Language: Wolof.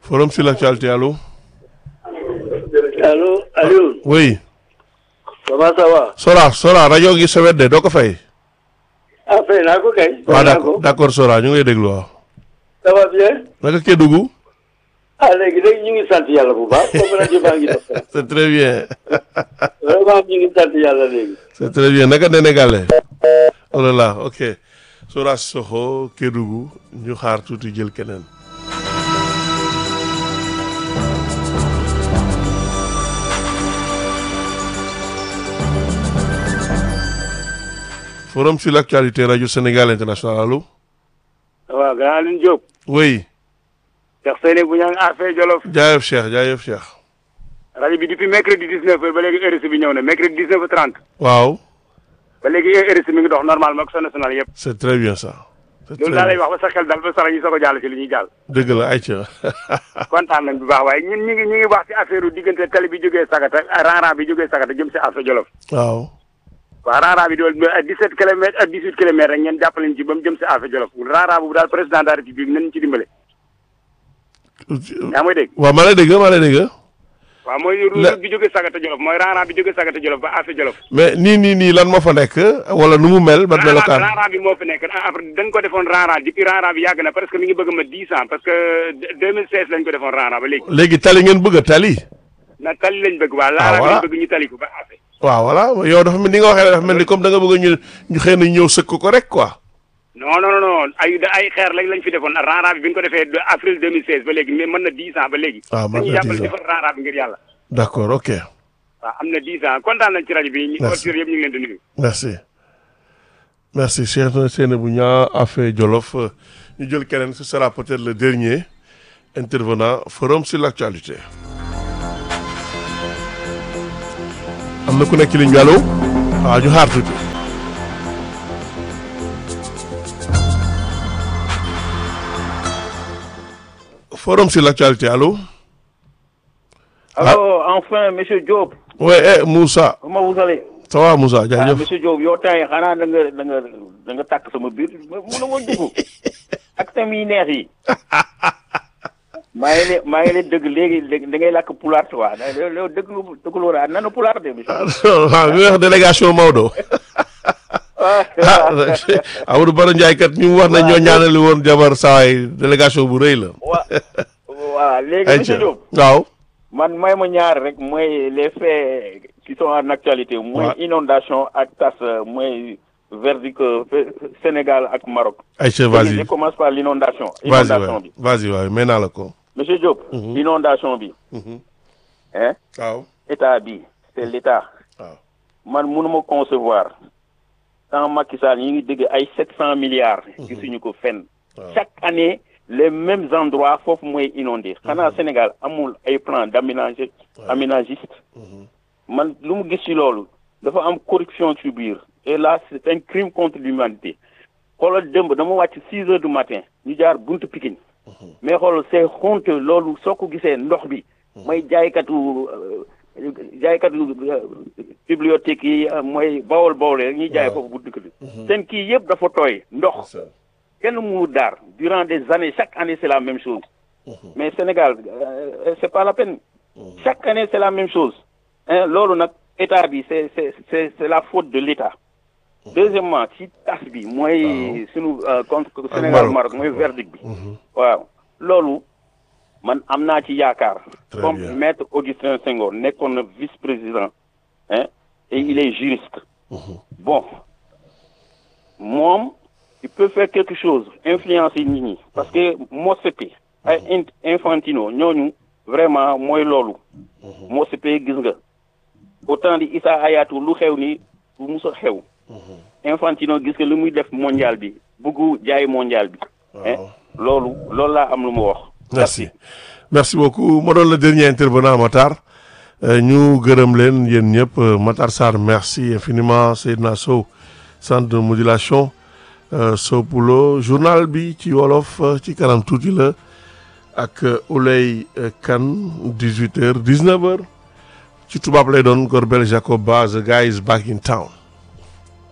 forum sur l'actualité allo. allo Aliou. oui. comment ça va. Sora Sora rajo gi sa wet de doo ko fay. ah fay naa ko kay. waaw fay naa d'accord ko d'accord Sora ñu ngi lay déglu waaw. ça va bien. naka Kédougou. ah léegi léegi ñu ngi sant yàlla bu baax comme rajo baa ngi dox c'est très bien. vraiment ñu ngi sant yàlla léegi. c'est très bien naka Sénégalais. oh là là ok Sora Sissoko Kédougou ñu xaar tuuti jël keneen. forum sur l'actualité radio Sénégal international allo. waaw grand Alioune Diop. oui. Cheikh Seyni bu ñang affaire Jolof. jaayef Cheikh jaayef Cheikh. rajo bi depuis mercredi 19 heures ba léegi RSI bi ñëw na mercredi 19 heures 30. waaw. ba léegi RSI mi ngi dox normalement ak sa national yëpp. c'est très bien ça. c'est très loolu daal lay bien wax ba sa xel dal ba sara ñu soog a jàll ci li ñuy jàll. dëgg la ayca. kontaan nañ bu baax waaye ñun ñu ngi ñu ngi wax ci affaire u diggante tali bi jógee Sagata ranran bi jógee Sagata jëm si affaire Jolof. waaw. waaw ranran bi dool ak 17 kilomètres ak 18 kilomètres rek ngeen jàppaleñ ci ba mu jëm si affaire Jolof ranran boobu daal président de la république nañ ci dimbale. yaa may dégg. waaw maa lay dégg maa lay dégg. waaw mooy La- route bi jógee Sagata Jolof mooy ranran bi jógee Sagata Jolof ba affaire Jolof. mais nii nii nii lan moo fa nekk wala nu mu mel ban melokaan. ranran bi moo fi nekk après dañ ko defoon ranran depuis ranran bi yàgg na parce que mi ngi bëgg ma 10 ans parce que 2016 lañ ko defoon ranran ba léegi. léegi tali ngeen bëgg a tali. na tali lañ bëgg waa Ah, ranran bi voilà. lañ bëgg ñu tali ko ba affaire. waaw voilà yow dafa mel ni nga waxee dafa mel ni comme da nga bëgg a ñu ñu xëy na ñëw sëkk ko rek quoi. non non non non ay ay xeer lañ lañ fi defoon ranran bi bi ñu ko defee de avril 2016 ba léegi mais mën na 10 ans ba léegi. Ah, mën na dañuy 10 jàppale ans. defar ranran bi ngir yàlla. d'accord ok waaw am na 10 ans kontaan nañ ci rajo bi. ñu Merci. auditeurs yëpp ñu ngi leen di nuyu. merci. merci Cheikh Seynabou Niang affaire Jolof ñu jël keneen ce sera peut-être le dernier intervenant forum sur l'actualité. am na ku nekk ci ligne bi allo waaw ñu xaar tuuti. forum sur l'actualité allo. Alors, enfin, monsieur Diop, oui eh Moussa comment vous allez ça va Moussa ah jaajëf. monsieur Diop yow temps yi xanaa da nga da nga da nga tàkk sama biir mun a ma dugg ak tam yi neex yi maa ngi leen maa ngi leen dëgg léegi léegi da ngay làkk pulaar quoi da da dëgg lu dëgg lu war a nanu pulaar de monsieur. waaw mi wax délégation Maodo. ah ah Amadou Baro Ndiaye kat ñu wax na ñoo ñaanali woon jabar sawaay délégation bu rëy la. wa waaw léegi ayca monsieur Diop waaw. man may ma ñaar rek mooy les faits qui sont en actualité mooy Ouais. inondation ak tas mooy verdict euh, Sénégal ak Maroc. ayca Je vas-y commence par l'inondation. vas-y Inondation waay bi. vas-y waay may naa la ko. Monsieur Diop, Mhm. inondation bi. Mhm. Hein? waaw État bi, c'est l'État. waaw. Man mënuma concevoir. Tant Macky Sall ñi ngi dégg ay 700 milliards. gisuñu ko fenn. waaw. Chaque année, les mêmes endroits foofu mooy inondé. Xanaa Sénégal amul ay plan d'aménage aménagiste. Man lu mu gis ci loolu dafa am corruption ci biir. Et là, c'est un crime contre l'humanité. xoolal démb dama wàcc 6 heures du matin ñu jaar buntu Pikine. mais xool c'est honte loolu soo ko gisee ndox bi mooy jaaykatu euh, jaaykatu euh, bibliothèque yi euh, mooy bawol bawol rek ñuy jaay Waaw. foofu bu dëkk bi seen kii yëpp dafa tooy ndox kenn mu daar durant des années chaque année c'est la même chose mais Sénégal euh, c'est pas la peine chaque année c'est la même chose hein loolu nag état bi c'est c'est c'est c'est la faute de l'état deuxièmement ci tas bi mooy sunu euh, contre Sénégal Maroc. Maroc mooy verdict bi waaw loolu man am naa ci yaakaar Très comme bien. maître Augustin Senghor nekkoon na vice-président hein et il est juriste bon moom il peut faire quelque chose influencer nit ñi parce que Motsepe ay in- Infantino ñooñu vraiment mooy loolu Motsepe gis nga autant di Issa Hayatou lu xew ni lu mus a xew Infantino gis nga lu muy def mondial bi bëggu jaay mondial bi hein loolu loolu laa am lu mu wax merci merci beaucoup moo doon le dernier intervenant Matar Euh, ñu gërëm leen yéen ñëpp euh, Matar Sarr merci infiniment Seydina Sow centre de modulation euh, Sow Poulo journal bi ci wolof euh, ci kanam tuuti la ak euh, Ouley euh, Kane 18 heures 19 heures ci tubaab lay doon Gorbel Jacob Ba the guy is back in town